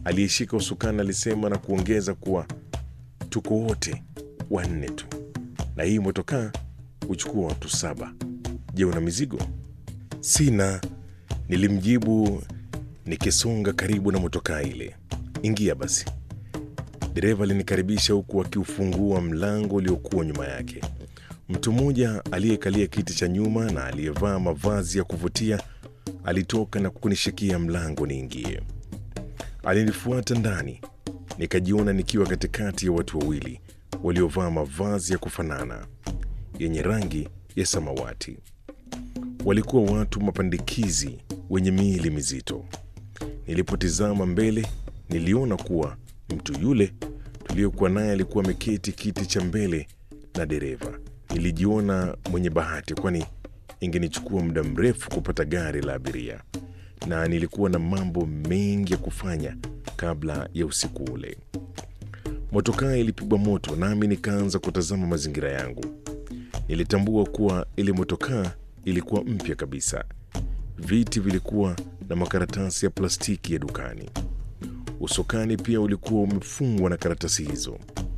aliyeshika usukani alisema na kuongeza kuwa tuko wote wanne tu, na hii motokaa huchukua watu saba. Je, una mizigo? Sina, nilimjibu nikisonga karibu na motokaa ile. Ingia basi. Dereva alinikaribisha huku akiufungua mlango uliokuwa nyuma yake. Mtu mmoja aliyekalia kiti cha nyuma na aliyevaa mavazi ya kuvutia alitoka na kunishikia mlango niingie. Alinifuata ndani, nikajiona nikiwa katikati ya watu wawili waliovaa mavazi ya kufanana yenye rangi ya samawati. Walikuwa watu mapandikizi wenye miili mizito. Nilipotizama mbele, niliona kuwa mtu yule tuliyokuwa naye alikuwa ameketi kiti cha mbele na dereva. Nilijiona mwenye bahati, kwani ingenichukua muda mrefu kupata gari la abiria, na nilikuwa na mambo mengi ya kufanya kabla ya usiku ule. Motokaa ilipigwa moto, nami nikaanza kutazama mazingira yangu. Nilitambua kuwa ile motokaa ilikuwa mpya kabisa. Viti vilikuwa na makaratasi ya plastiki ya dukani. Usukani pia ulikuwa umefungwa na karatasi hizo.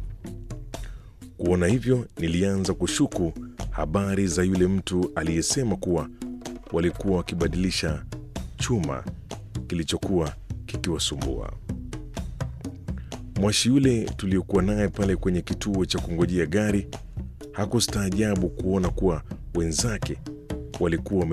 Kuona hivyo, nilianza kushuku habari za yule mtu aliyesema kuwa walikuwa wakibadilisha chuma kilichokuwa kikiwasumbua. Mwashi yule tuliokuwa naye pale kwenye kituo cha kungojea gari hakustaajabu kuona kuwa wenzake walikuwa wame